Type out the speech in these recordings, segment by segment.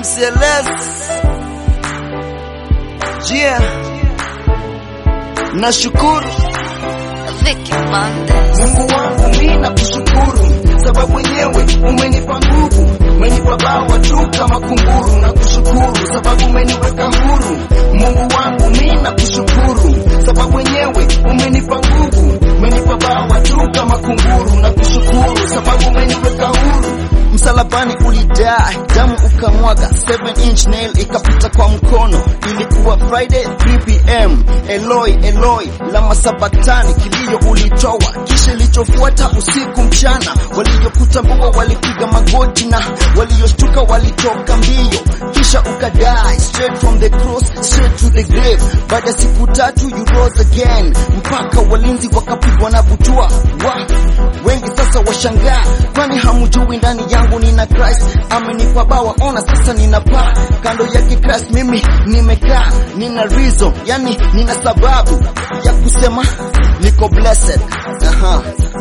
MCLS yeah. Nashukuru Vicky Mondes. Mungu wangu mimi nakushukuru, sababu wenyewe umenipa nguvu, umenipa bawa tu kama kunguru. Nakushukuru sababu umeniweka huru. Mungu wangu mimi nakushukuru, sababu wenyewe umenipa nguvu, umenipa bawa tu kama kunguru. Nakushukuru sababu umeniweka huru. msalabani ulidai damu ukamwaga 7 inch nail ikapita kwa mkono ilikuwa friday 3 pm eloi eloi lama sabaktani kilio ulitoa kisha ilichofuata usiku mchana waliokutambua walipiga magoti na walioshtuka walitoka mbio kisha ukadai straight from the cross straight to the grave baada ya siku tatu you rose again mpaka walinzi wakapigwa na butua wa wengi sasa washangaa kwani hamujui ndani yangu nina Christ amenipa bawa ona sasa nina paa kando yake Christ mimi nimekaa nina reason yani nina sababu ya kusema niko blessed aha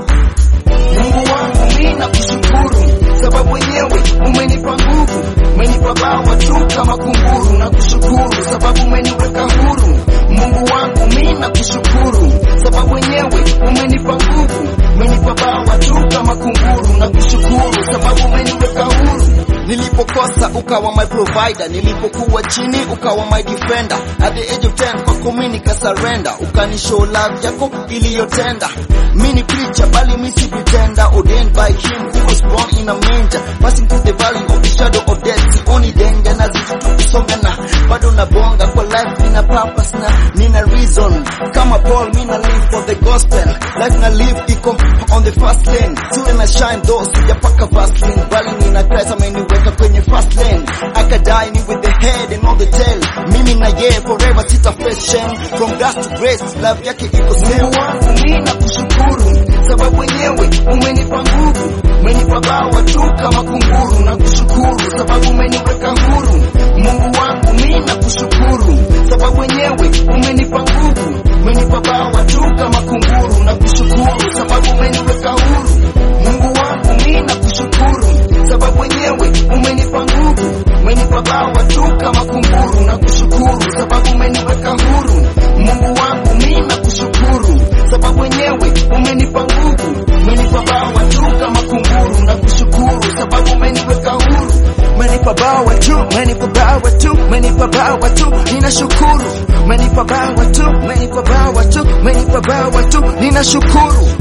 Mungu wangu mimi nakushukuru, sababu wenyewe umenipa nguvu, umenipa bawa tu kama kunguru. Nakushukuru sababu umeniweka huru. Mungu wangu mimi nakushukuru, sababu wenyewe umenipa nguvu, umenipa bawa tu kama kunguru. Nakushukuru sababu umeniweka huru. nilipokosa ukawa my provider nilipokuwa chini ukawa my defender at the age of 10 kwako mimi nikasurrender ukanishow love yako iliyotenda mimi ni preacher bali mimi si pretender ordained by him who was born in a manger passing through the valley of the shadow of death sioni danger na zitu tukisonga na bado nabonga kwa life nina purpose na nina reason kama Paul mimi na live for the gospel life na live iko on the first lane siwe na shine though sijapaka vaseline bali nina Christ ameniweka kwenye first lane akadai ni with the head and all the tail mimi na yeye forever sita face shame from grace to grace love yake iko same Mungu wangu mimi nakushukuru, sababu wenyewe umenipa nguvu, umenipa bawa tu kama kunguru. Nakushukuru sababu umeniweka huru. Mungu wangu mimi nakushukuru, sababu wenyewe umenipa nguvu, umenipa bawa tu kama kunguru. Nakushukuru sababu umeniweka huru. Mungu wangu mimi nakushukuru, sababu wenyewe umenipa nguvu, umenipa bawa tu kama kunguru. Nakushukuru sababu umeniweka huru. Mungu wangu mimi nakushukuru, sababu wenyewe umenipa nguvu, umenipa bawa tu kama kunguru. Nakushukuru sababu umeniweka huru. Umenipa bawa tu, umenipa bawa tu, umenipa bawa tu, ninashukuru. Umenipa bawa tu, umenipa bawa tu, umenipa bawa tu, ninashukuru.